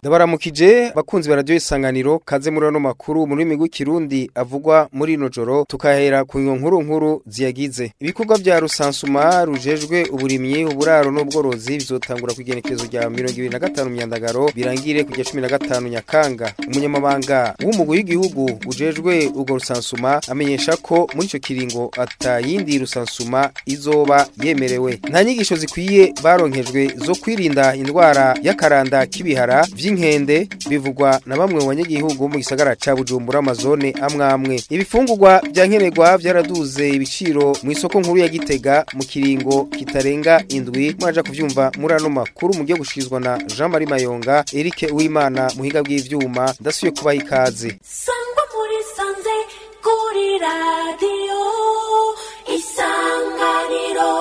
Ndabaramukije bakunzi ba radio isanganiro kaze muri ano makuru muri migwi kirundi avugwa muri ino joro tukahera ku nkuru nkuru ziyagize ibikorwa vya rusansuma rujejwe uburimyi uburaro n'ubworozi bizotangura kwigenekerezo rya 2025 myandagaro birangire kujya 15 nyakanga umunyamabanga w'umugwi w'igihugu ujejwe ubwo rusansuma amenyesha ko muri ico kiringo atayindi rusansuma izoba yemerewe nta nyigisho zikwiye baronkejwe zo kwirinda indwara y'akaranda k'ibihara vy'inkende bivugwa na bamwe mu banyagihugu mu gisagara ca Bujumbura amazone amwamwe ibifungurwa vya nkenerwa vyaraduze ibiciro mu isoko nkuru ya Gitega mu kiringo kitarenga indwi muraja kuvyumva muri ano makuru mu gihe gushizwa na Jean Marie Mayonga Eric Uwimana muhiga bw'ivyuma ndasuye kubaha ikaze sangwa muri sanze kuri radiyo isanganiro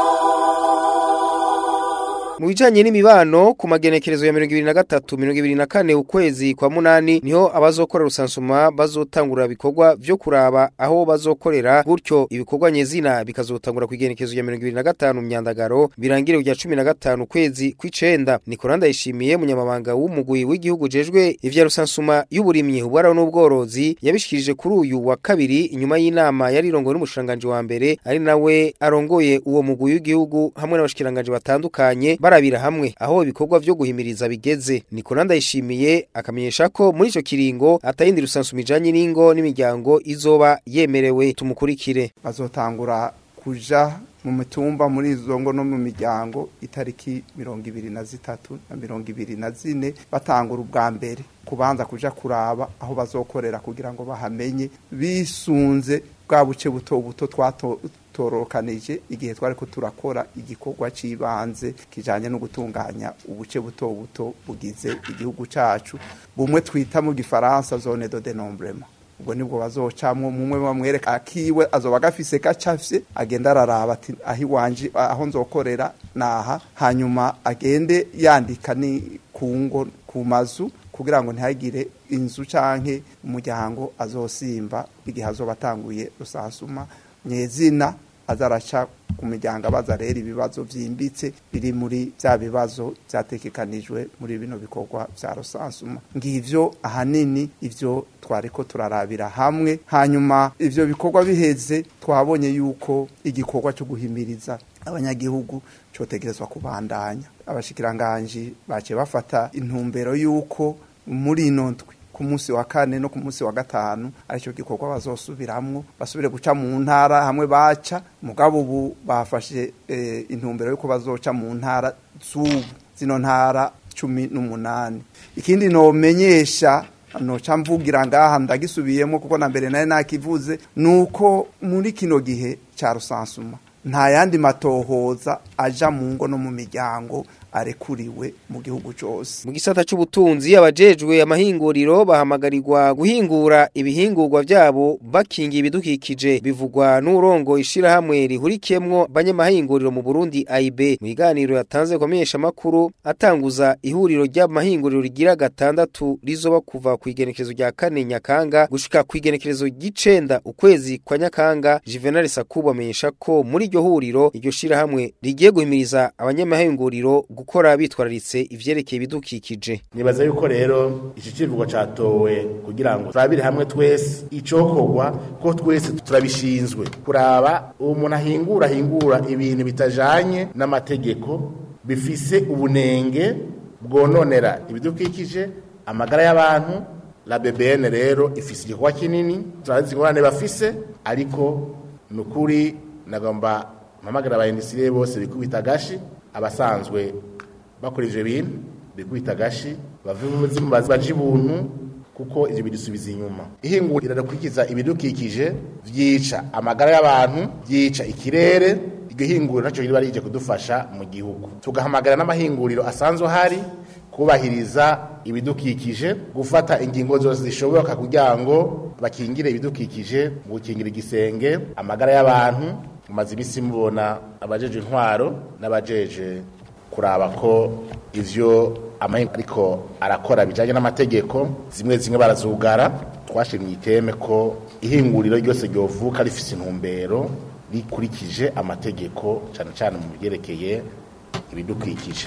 Mu bijanye n'imibano ku magenekerezo ya 2023 2024 ukwezi kwa munani niho abazokora rusansuma bazotangura bikorwa vyo kuraba aho bazokorera gutyo ibikorwa nyezina bikazotangura kwigenekerezo ya 2025 myandagaro birangire kujya 15 ukwezi kw'icenda Nikolanda yishimiye munyamabanga w'umugwi w'igihugu jejwe ivya rusansuma y'uburimyi ubwara n'ubworozi yabishikirije kuri uyu wa kabiri inyuma y'inama yarirongowe n'umushanganje wa mbere ari nawe arongoye uwo mugwi w'igihugu hamwe n'abashikiranganje batandukanye barabira hamwe aho ibikorwa vyo guhimiriza bigeze Nikolanda yishimiye akamenyesha ko muri ico kiringo atayindi rusansuma ijanye n'ingo n'imiryango izoba yemerewe tumukurikire bazotangura kuja mu mitumba muri izo ngo no mu miryango itariki mirongo ibiri na zitatu na mirongo ibiri na zine batangura ubwa mbere kubanza kuja kuraba aho bazokorera kugira ngo bahamenye bisunze bwa buce buto buto twatorokanije igihe twari ko turakora igikorwa c'ibanze kijanye no gutunganya ubuce buto buto bugize igihugu cacu bumwe twita mu gifaransa zone de dénombrement ubwo nibwo bazocamwo mumwe bamwereka akiwe azoba gafise gacafye agenda araraba ati aho iwanje aho nzokorera naha hanyuma agende yandika ni ku ngo ku mazu kugira ngo ntihagire inzu canke umuryango azosimba igihe azoba atanguye rusansuma nyezina azaraca ku miryango abaza rero ibibazo vyimbitse biri muri vya bibazo vyategekanijwe muri bino bikorwa vya rusansuma ngivyo ahanini ivyo twariko turarabira hamwe hanyuma ivyo bikorwa biheze twabonye yuko igikorwa cyo guhimiriza abanyagihugu cotegerezwa kubandanya abashikiranganji bace bafata intumbero yuko muri ino ndwi ku munsi wa kane no ku munsi wa gatanu aricyo gikorwa bazosubiramwo basubire guca mu ntara hamwe baca mugabo ubu bafashe e, intumbero yuko bazoca mu ntara z'ubu zino ntara cumi n'umunani ikindi nomenyesha noca mvugira ngaha ndagisubiyemo kuko na mbere nayo nakivuze nuko muri kino gihe ca rusansuma nta yandi matohoza aja mu ngo no mu miryango arekuriwe mu gihugu cyose mu gisata c'ubutunzi abajejwe amahinguriro bahamagarirwa guhingura ibihingurwa vyabo bakinga ibidukikije bivugwa n'urongo ishirahamwe rihurikiyemwo banyamahinguriro mu Burundi AIB mu iganiro yatanze kumenyesha makuru atanguza ihuriro ry'amahinguriro rigira gatandatu rizoba kuva ku igenekerezo rya kane Nyakanga gushika ku igenekerezo ry'icenda ukwezi kwa Nyakanga Juvenal Sakubu amenyesha ko muri iryo huriro iryo shirahamwe rigiye guhimiriza abanyamahinguriro gukora bitwararitse ivyerekeye ibidukikije nibaza yuko rero iki kivugo catowe kugira ngo turabire hamwe twese icokorwa ko twese turabishinzwe kuraba uwo muntu ahingura ahingura ibintu bitajanye n'amategeko bifise ubunenge bwononera ibidukikije amagara y'abantu la BBN rero ifise igikorwa kinini turazi ingorane bafise ariko nukuri nagomba mpamagara abayindisiriye bose bikubita gashi abasanzwe bakora ivyo bintu bikubita gashi bave mu buzima baje ibuntu kuko ivyo bidusubiza inyuma ihingurira rirakurikiza ibidukikije vyica amagara y'abantu vyica ikirere iryo hinguriro naco riba rije kudufasha mu gihugu tugahamagara n'amahinguriro asanzwe hari kubahiriza ibidukikije gufata ingingo zose zishoboka kugira ngo bakingire ibidukikije mu gukingira igisenge amagara y'abantu mumaze imisi mubona abajeje intwaro n'abajeje kuraba ko ivyo amahinga ariko arakora bijanye n'amategeko zimwe zimwe barazugara twashimye iteme ko ihinguriro ryose ryovuka rifise intumbero rikurikije amategeko cane cane mu byerekeye ibidukikije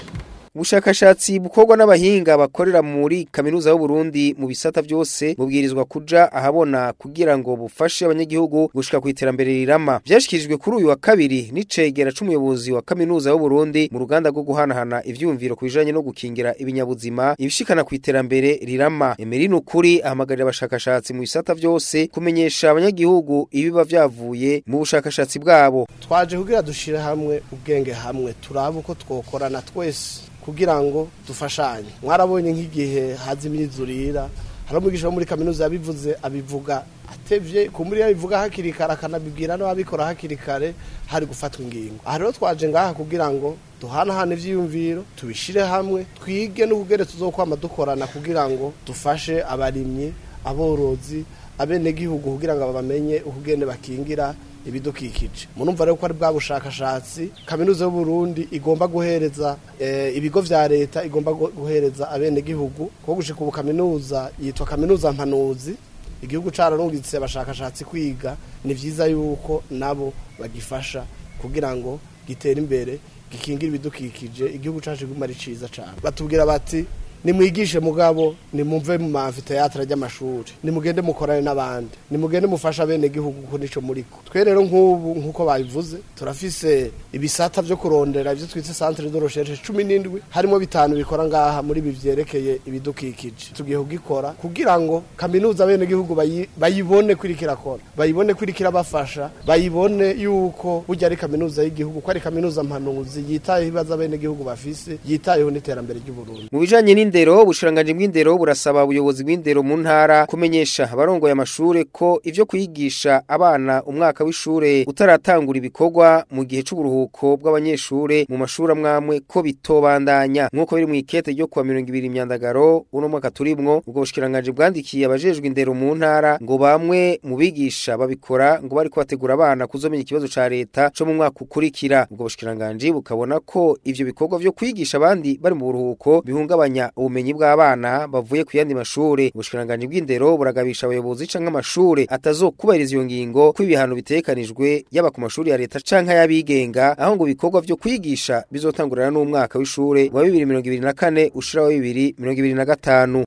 ubushakashatsi bukorwa n'abahinga bakorera muri kaminuza y'u Burundi mu bisata byose bubwirizwa kuja ahabona kugira ngo bufashe abanyagihugu gushika ku iterambere rirama byashikirijwe kuri uyu wa kabiri n'icegera c'umuyobozi wa kaminuza y'u Burundi mu ruganda rwo guhanahana ivyumviro ku bijanye no gukingira ibinyabuzima ibishikana ku iterambere rirama Emeline ukuri ahamagarira abashakashatsi mu bisata byose kumenyesha abanyagihugu ibiba vyavuye mu bushakashatsi bwabo twaje kugira dushire hamwe ubwenge hamwe turabe uko twokorana twese kugira ngo dufashanye mwarabonye nk'igihe haza imyizurira hari umwigisha wo muri kaminuza yabivuze abivuga atevye ku muri yabivuga hakiri kare akanabibwira n'ababikora hakiri kare hari gufatwa ingingo aha rero twaje ngaha kugira ngo duhanahane ivyiyumviro tubishire hamwe twige n'ubugere tuzokwama dukorana kugira ngo dufashe abarimyi aborozi abenegihugu kugira ngo bamenye ukugene bakingira ibidukikije murumva rero ko ari bwa bushakashatsi kaminuza y'u Burundi igomba guhereza eh, ibigo vya leta igomba gu- guhereza abenegihugu ko gushika ubu kaminuza yitwa kaminuza mpanuzi igihugu cararungitse abashakashatsi kwiga ni vyiza yuko nabo bagifasha kugira ngo gitere imbere gikingira ibidukikije igihugu cacu kiguma ari ciza cane batubwira bati nimwigishe mugabo nimumve mu mamfiteatre ry'amashuri nimugende mukorane n'abandi nimugende mufasha bene gihugu ko nico muriko twe rero nk'ubu nk'uko babivuze turafise ibisata vyo kurondera ivyo twitse centre de recherche cumi n'indwi harimo bitanu bikora ngaha muri ibi vyerekeye ibidukikije tugiye kugikora kugira ngo kaminuza bene gihugu bayi- bayibone kwiriko irakora bayibone kwiriko irabafasha bayibone yuko burya ari kaminuza y'igihugu ko ari kaminuza mpanuzi yitayeho ibibazo bene gihugu bafise yitayeho n'iterambere ry'uburundi mu bijanye n'indero ubushiranganje bw'indero burasaba ubuyobozi bw'indero mu ntara kumenyesha abarongoye amashure ko ivyo kwigisha abana umwaka w'ishure utaratangura ibikorwa mu gihe c'uburuhuko bw'abanyeshure mu mashuri amwamwe ko bitobandanya nk'uko biri mu ikete ryo kuwa mirongo ibiri imyandagaro uno mwaka turimwo ubwo bushikiranganje bwandikiye abajejwe indero mu ntara ngo bamwe mu bigisha babikora ngo bariko bategura abana kuzomenya ikibazo ca leta co mu mwaka ukurikira ubwo bushikiranganje bukabona ko ivyo bikorwa vyo kwigisha abandi bari mu buruhuko bihungabanya ubumenyi bw'abana bavuye ku yandi mashure ubushikiranganje bw'indero buragabisha abayobozi canke amashure atazokubahiriza iyo ngingo ko ibihano bitegekanijwe yaba ku mashuri ya leta canke ay'abigenga aho ngo ibikorwa vyo kwigisha bizotangurira n'umwaka w'ishure wa bibiri mirongo ibiri na kane ushira wa bibiri mirongo ibiri na gatanu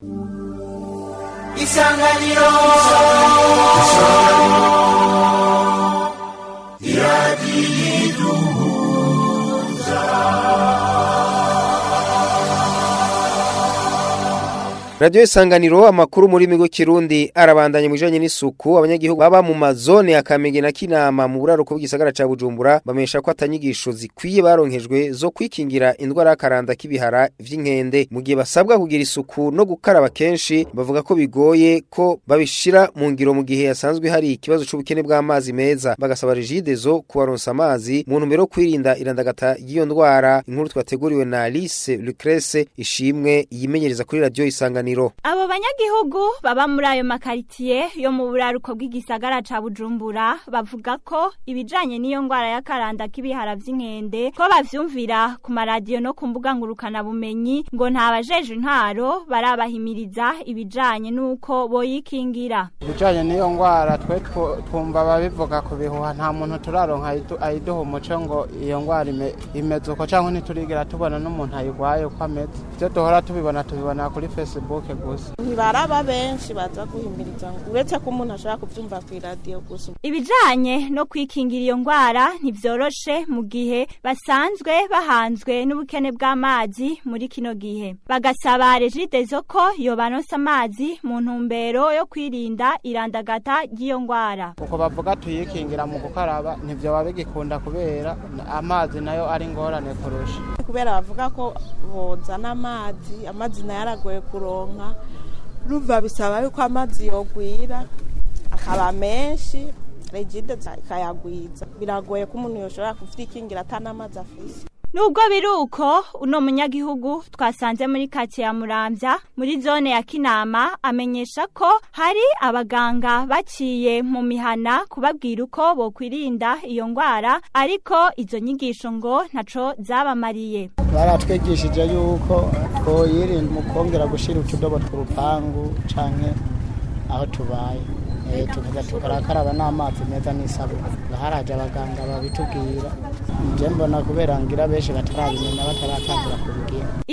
isanganiro Radio Isanganiro amakuru muri migo kirundi arabandanye mu bijanye n'isuku abanyagihugu baba mu mazone ya Kamenge na Kinama mu buraruko bw'isagara ca Bujumbura bamesha ko atanyigisho zikwiye baronkejwe zo kwikingira indwara y'akaranda k'ibihara vy'inkende mu gihe basabwa kugira isuku no gukaraba kenshi bavuga ko bigoye ko babishira mu ngiro mu gihe yasanzwe hari ikibazo c'ubukene bw'amazi meza bagasaba regidezo kubaronsa amazi mu ntumbero yo kwirinda irandagata y'iyo ndwara inkuru twateguriwe na Alice Lucrece ishimwe yimenyereza kuri radio Isanganiro Abo banyagihugu baba muri ayo makaritiye yo mu buraruko bw'igisagara ca Bujumbura bavuga ko ibijanye n'iyo ngwara y'akaranda k'ibihara vy'inkende ko bavyumvira ku maradiyo no ku mbuga ngurukana bumenyi ngo nta bajeje intwaro barabahimiriza ibijanye n'uko boyikingira. ibijanye n'iyo ngwara twe two- twumva babivuga ku bihuha nta muntu turaronka ayidu- ayiduha umuco ngo iyo ngwara ime- imeze uko canke ntiturigera tubona n'umuntu ayigwaye uko ameze ivyo duhora tubibona tubibona kuri facebook gusa ntibaraba benshi baza guhimiriza ngo uretse ko umuntu ashobora kubyumva ku iradiyo gusa Ibijanye no kwikingira iyo ngwara ntivyoroshe mu gihe basanzwe bahanzwe n'ubukene bw'amazi muri kino gihe. Bagasaba regidezo ko yobaronsa amazi mu ntumbero yo kwirinda irandagata ry'iyo ngwara. uko bavuga tuyikingira mu gukaraba ntivyoba bigikunda kubera na- amazi nayo ari ngorane kurusha kubera bavuga ko bozana amazi amazi nayo aragoye kuronka rumva bisaba yuko amazi yogwira akaba menshi regide ikayagwiza biragoye ko umuntu yoshobora kuvyikingira atanamazi afise Nubwo biruko uno munyagihugu twasanze muri kati ya Muramvya muri zone ya Kinama amenyesha ko hari abaganga baciye mu mihana kubabwira uko bokwirinda iyo ngwara ariko izo nyigisho ngo ntaco zabamariye. baratwigishije yuko twoyirinda mu kongera gushira utudobo tw'urupangu canke aho tubaye Eh, tukaza tukarakaraba n'amazi meza n'isabune haraje abaganga babitubwira je mbona kubera ngira benshi batarabimenya bataratangura kubigira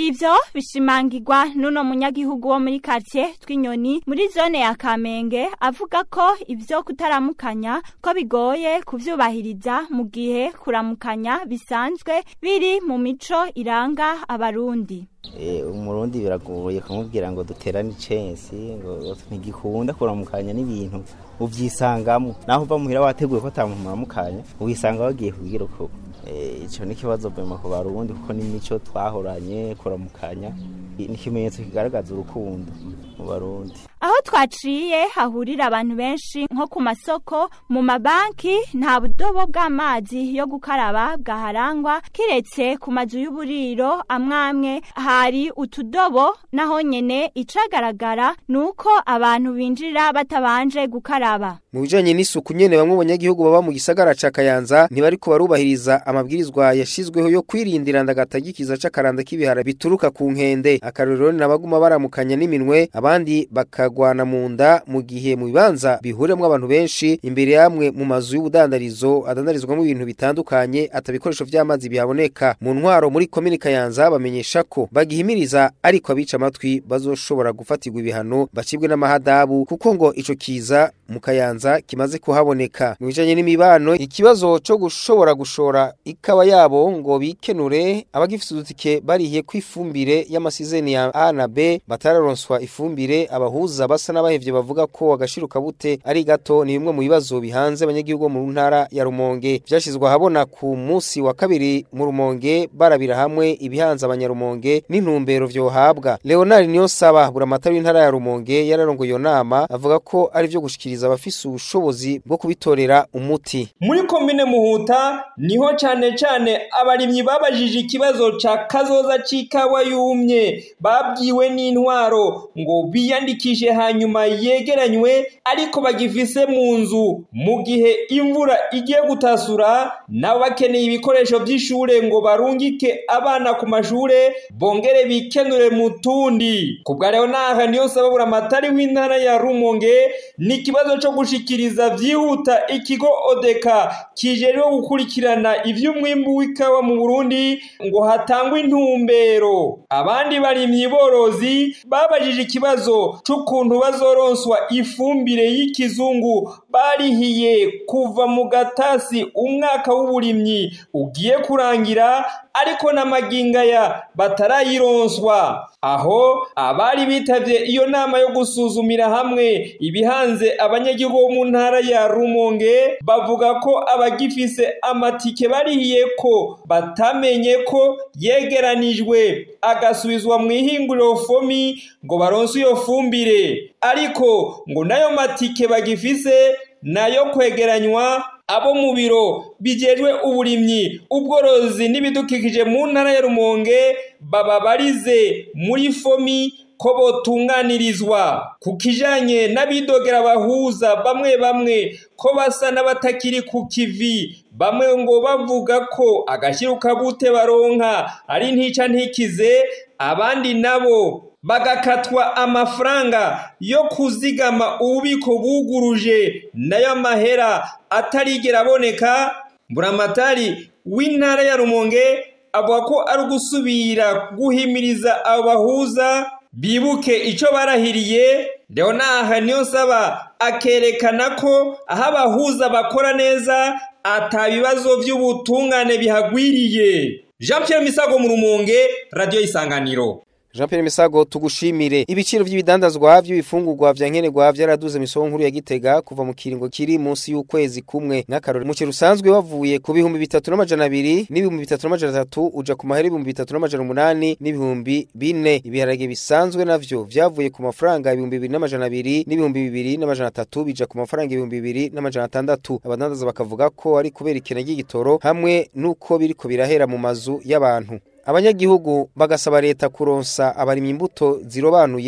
Ivyo bishimangirwa nuno munyagihugu wo muri quartier twinyoni muri zone ya Kamenge avuga ko ivyo kutaramukanya ko bigoye kuvyubahiriza mu gihe kuramukanya bisanzwe biri mu mico iranga abarundi. Eh, umurundi biragoye kumubwira ngo duterane icensi ngo ntigikunda kuramukanya n'ibintu uvyisangamo naho uva muhira wateguye ko atamuntu muramukanya uwisanga wagiye kubwira uko Eh, ico ni ikibazo bema ku barundi kuko n'imico twahoranye kuramukanya ni ikimenyetso kigaragaza urukundo mu barundi Aho twaciye hahurira abantu benshi nko ku masoko mu mabanki nta budobo bw'amazi yo gukaraba bwaharangwa kiretse ku mazu y'uburiro amwamwe hari utudobo naho nyene icagaragara nuko abantu binjira batabanje gukaraba Mu bijanye n'isuku nyene bamwe mu banyagihugu baba mu gisagara ca Kayanza ntibariko barubahiriza amabwirizwa yashizweho yo kwirindira ndagatagikiza c'akaranda k'ibihara bituruka ku nkende akarorero ni abaguma baramukanya n'iminwe abandi bakagwana mu nda mu gihe mu bibanza bihuremwo abantu benshi imbere yamwe mu mazu y'ubudandarizo adandarizwamo ibintu bitandukanye atabikoresho vy'amazi bihaboneka mu ntwaro muri komine Kayanza bamenyesha ko bagihimiriza ariko abica amatwi bazoshobora gufatirwa ibihano bacibwe n'amahadabu kuko ngo ico kiza mu Kayanza kimaze kuhaboneka mu bijanye n'imibano ikibazo cyo gushobora gushora ikaba yabo ngo bikenure abagifite udutike barihiye kwifumbire y'amasizeni ya A na B batararonswa ifumbire abahuza basa n'abahevye bavuga ko agashiruka bute ari gato ni bimwe mu bibazo bihanze abanyagihugu bo mu ntara ya Rumonge vyashizwe ahabona ku munsi wa kabiri mu Rumonge barabira hamwe ibihanze abanyarumonge n'intumbero vyohabwa Leonard Niyonsaba buramatari w'intara ya Rumonge yararongoye iyo nama avuga ko ari vyo gushikiriza abafise ubushobozi bwo kubitorera umuti muri komine muhuta niho cane cane abarimyi babajije ikibazo ca kazoza c'ikawa yumye babwiwe n'intwaro ngo biyandikishe hanyuma yegeranywe ariko bagifise mu nzu mu gihe imvura igiye gutasura nabo bakeneye ibikoresho vy'ishure ngo barungike abana ku mashure bongere bikenure mu tundi ku bwa leonard niyo sababura amatari w'intara ya rumonge ni ikibazo co gushikiriza vyihuta ikigo odeka kijejwe gukurikirana ivy'umwimbu w'ikawa mu burundi ngo hatangwe intumbero abandi barimyi borozi babajije ikibazo c'ukuntu bazoronswa ifumbire y'ikizungu barihiye kuva mu gatasi umwaka w'uburimyi ugiye kurangira ariko n'amagingaya batarayironswa aho abari bitavye iyo nama yo gusuzumira hamwe ibihanze abanyagihugu bo mu ntara ya rumonge bavuga ko abagifise amatike barihiye ko batamenye ko yegeranijwe agasubizwa mu ihinguriro fomi ngo baronse iyo fumbire ariko ngo nayo matike bagifise nayo kwegeranywa abo mu biro bijejwe uburimyi ubworozi n'ibidukikije mu ntara ya rumonge baba barize muri fomi ko botunganirizwa ku kijanye n'abidogera abahuza bamwe bamwe ko basa n'abatakiri ku kivi bamwe ngo bavuga ko agashiruka bute baronka ari ntica ntikize abandi nabo bagakatwa amafaranga yo kuzigama ububiko buguruje nayo mahera atarigera aboneka buramatari w'intara ya rumonge avuga ko ari ugusubira guhimiriza abo bahuza bibuke icyo barahiriye leonard niyo nsaba akerekana ko aho abahuza bakora neza atabibazo by'ubutungane bihagwiriye jean Pierre misago mu rumonge radiyo y'isanganiro Jean Pierre Misago tugushimire ibiciro by'ibidandazwa by'ibifungurwa vya nkenerwa vyaraduze misongo nkuru ya Gitega kuva mu kiringo kiri munsi y'ukwezi kumwe nk'akarori mu rusanzwe wavuye ku bihumbi bitatu n'amajana abiri n'ibihumbi bitatu n'amajana atatu uja ku mahera ibihumbi bitatu n'amajana umunani n'ibihumbi bine ibiharage bisanzwe navyo vyavuye ku mafaranga ibihumbi bibiri n'amajana abiri n'ibihumbi bibiri n'amajana atatu bija ku mafaranga ibihumbi bibiri n'amajana atandatu abadandaza bakavuga ko ari kubera ikena ry'igitoro hamwe n'uko biriko birahera mu mazu y'abantu abanyagihugu bagasaba leta kuronsa abarimyi imbuto zirobanuye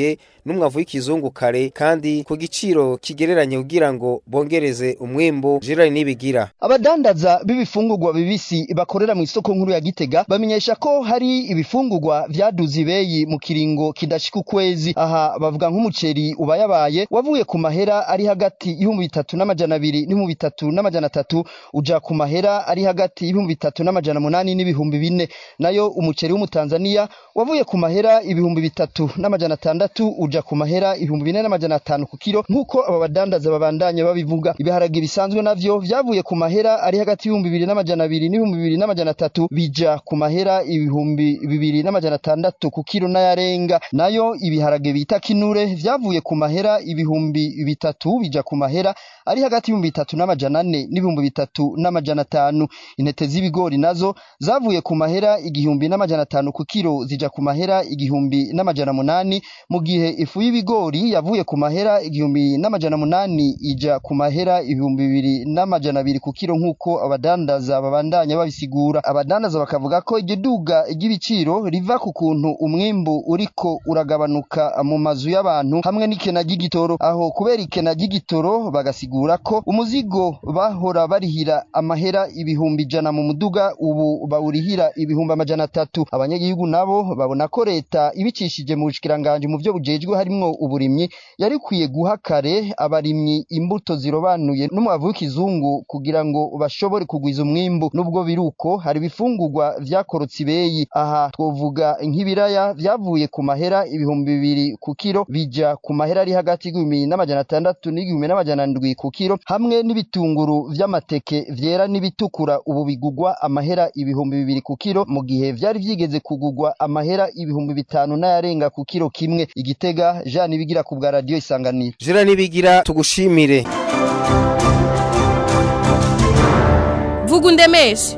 n'umwavu w'ikizungu kare kandi ku giciro kigereranye kugira ngo bongereze umwimbu Gerard Nibigira abadandaza b'ibifungurwa bibisi bakorera mu isoko nkuru ya Gitega bamenyesha ko hari ibifungurwa vyaduze ibeyi mu kiringo kidashika ukwezi aha bavuga nk'umuceri ubayabaye wavuye ku mahera ari hagati y'ibihumbi bitatu n'amajana abiri n'ibihumbi bitatu n'amajana atatu uja ku mahera ari hagati y'ibihumbi bitatu n'amajana munani n'ibihumbi bine nayo umuceri w'umutanzania wavuye ku mahera ibihumbi bitatu n'amajana atandatu uja ku mahera ibihumbi bine n'amajana atanu ku kiro nk'uko aba badandaza babandanya babivuga ibiharage bisanzwe navyo vyavuye ku mahera ari hagati y'ibihumbi bibiri n'amajana abiri n'ibihumbi bibiri n'amajana atatu bija ku mahera ibihumbi bibiri n'amajana atandatu ku kiro n'ayarenga nayo ibiharage bita kinure vyavuye ku mahera ibihumbi bitatu bija ku mahera ari hagati y'ibihumbi bitatu n'amajana ane n'ibihumbi bitatu n'amajana atanu intete z'ibigori nazo zavuye ku mahera igihumbi n'amajana atanu ku kiro zija ku mahera igihumbi n'amajana munani mu gihe ifu y'ibigori yavuye ku mahera igihumbi n'amajana munani ija ku mahera ibihumbi bibiri n'amajana abiri ku kiro nk'uko abadandaza babandanya babisigura abadandaza bakavuga ko iryo duga ry'ibiciro riva ku kuntu umwimbu uriko uragabanuka mu mazu y'abantu hamwe n'ikena ry'igitoro aho kubera ikena ry'igitoro bagasigura ko umuzigo bahora barihira amahera ibihumbi ijana mu muduga ubu bawurihira ibihumbi amajana atatu abanyagihugu nabo babona ko leta ibicishije mu bushikiranganje mu byo bujejwe harimwo uburimyi yari kwiye guha kare abarimyi imbuto zirobanuye n'umwavu w'ikizungu kugira ngo bashobore kugwiza umwimbu nubwo biruko hari ibifungurwa vyakorotse ibeyi aha twovuga nk'ibiraya vyavuye ku mahera ibihumbi bibiri ku kiro bija ku mahera ari hagati y'igihumbi n'amajana atandatu n'igihumbi n'amajana ndwi ku kiro hamwe n'ibitunguru vy'amateke vyera n'ibitukura ubu bigugwa amahera ibihumbi bibiri ku kiro mu gihe vyari vyigeze kugugwa amahera ibihumbi bitanu n'ayarenga ku kiro kimwe igitega Jean Ibigira ku bwa radio isanganiro Gerard Nibigira tugushimire vuga undemeshe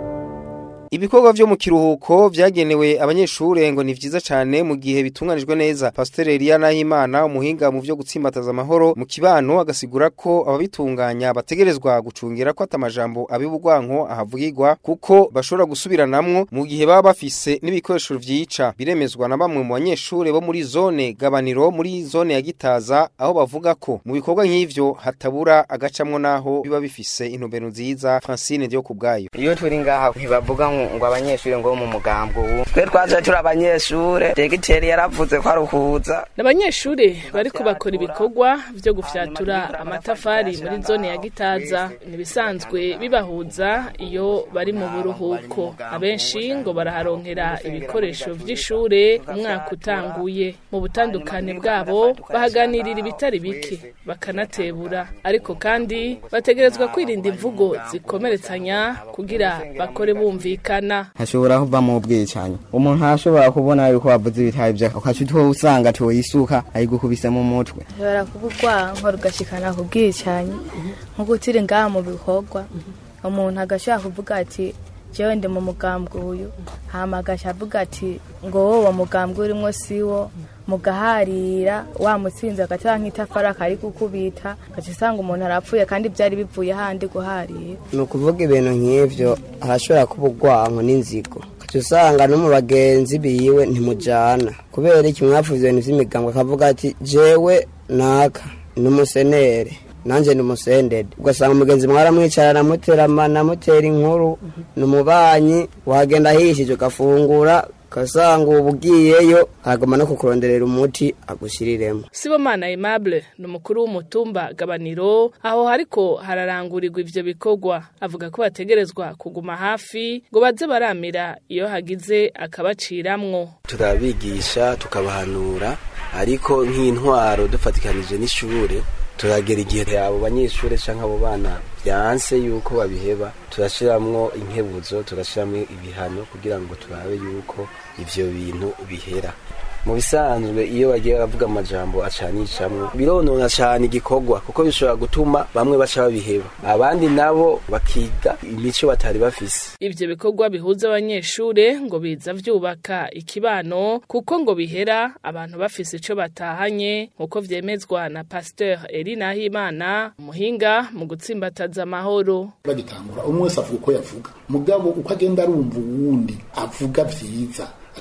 Ibikorwa vyo mu kiruhuko vyagenewe abanyeshure ngo ni vyiza cane mu gihe bitunganijwe neza. Pastor Elia Nahimana umuhinga mu vyo gutsimbataza amahoro mu kibano agasigura ko ababitunganya bategerezwa gucungira ko atamajambo abibugwanko ahavugirwa kuko bashobora gusubiranamwo mu gihe baba bafise n'ibikoresho vyica. Biremezwa na bamwe mu banyeshure bo muri zone gabaniro muri zone ya Gitaza aho bavuga ko mu bikorwa nk'ivyo hatabura agacamwo naho biba bifise intumbero nziza. Francine Dio kubgayo. iyo turi ngaha ntibavuga ngo ngo abanyeshuri ngo bo mu mugambwe ubu twe twaje turi abanyeshure degiteri yaravuze ko aruhuza N'abanyeshure bariko bakora ibikorwa vyo gufyatura amatafari muri zone ya Gitaza nibisanzwe bibahuza iyo bari mu buruhuko abenshi ngo baraharonkera ibikoresho vy'ishure umwaka utanguye mu butandukane bwabo bahaganirira ibitari bike bakanatebura ariko kandi bategerezwa kwirinda imvugo zikomeretsanya kugira bakore bumvikana hashobora kuvamo ubwicanyi umuntu arashobora kubona yuko wavuze ibitabi vya ukaca utwo usanga toyisuka ayigukubise mu mutwe ushobora kuba urwanko rugashikana ku bwicanyi nk'uko turi ngaha mu bikorwa umuntu agashobora kuvuga ati jewe ndi mu mugambwe uyu hama agaca avuga ati ngo wowe uwo mugambwe urimwo siwo mugaharira wamutsinze agaca nk'itafari akari kukubita agaca usanga umuntu arapfuye kandi byari bivuye handi guharira ni ukuvuga ibintu nk'ivyo harashobora kuba urwanko n'inzigo ukaca usanga no mu bagenzi biwe ntimujana kubera iki mwavuze ibintu vy'imigambwe akavuga ati jewe naka n'umusenere nanje ni umusendede ugasanga umugenzi mwaramwicarana muteramana mutera inkuru ni umubanyi wagenda ahishije ugafungura ugasanga ubu ugiyeyo hagoma no kukuronderera umuti agushyiriremo Sibomana Aimable ni umukuru w'umutumba gabaniro aho hariko hararangurirwa ivyo bikorwa avuga ko bategerezwa kuguma hafi ngo baze baramira iyo hagize akabaciramwo turabigisha tukabahanura ariko nk'intwaro dufatikanije n'ishure turagera igihe abo banyeshure canke abo bana byanse yuko babiheba turashiramwo inkebuzo turashiramwo ibihano kugira ngo turabe yuko ivyo bintu bihera mu bisanzwe iyo bagiye baravuga amajambo acanicamwo bironona cane igikorwa kuko bishobora gutuma bamwe baca babiheba abandi nabo bakiga imico batari bafise ivyo bikorwa bihuza abanyeshure ngo biza vyubaka ikibano kuko ngo bihera abantu bafise ico batahanye nkuko vyemezwa na Pasteur Eri Nahimana umuhinga mu gutsimbataza amahoro bagitangura umwe wese avuga uko yavuga mugabo uko agenda arumva uwundi avuga vyiza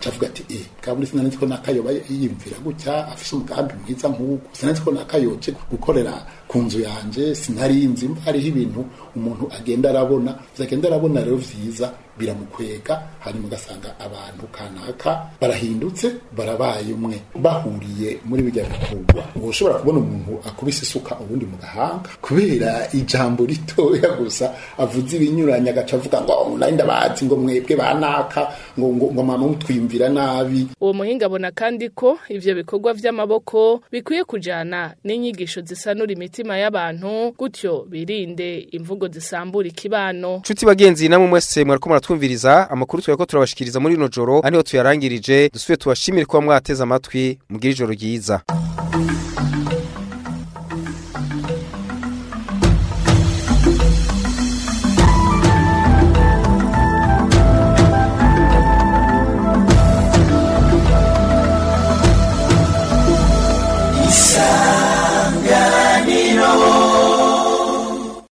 acavuga ati eh kaburi sinanzi ko nakayoba yiyumvira gutya afise umugambi mwiza nk'uko sinanzi ko nakayoje gukorera ku nzu yanje sinarinzi mva hariho ibintu umuntu agenda arabona agenda arabona rero vyiza biramukwega hanyuma ugasanga abantu kanaka barahindutse barabaye umwe bahuriye muri bijya bikorwa ushobora kubona umuntu akubise isuka ubundi mu gahanga kubera ijambo ritoya gusa avuze ibinyuranye agaca avuga ngo nari ndabazi ngo mwebwe banaka ngo ngo ngo mama mutwimvira nabi uwo muhinga abona kandi ko ivyo bikorwa vy'amaboko bikwiye kujana n'inyigisho zisanura imitima y'abantu gutyo birinde imvugo zisambura ikibano Nshuti bagenzi namwe mwese mwariko muratwumviriza amakuru twari ko turabashikiriza muri rino joro ariho tuyarangirije dusubiye tubashimire kuba mwateze amatwi mugira ijoro ryiza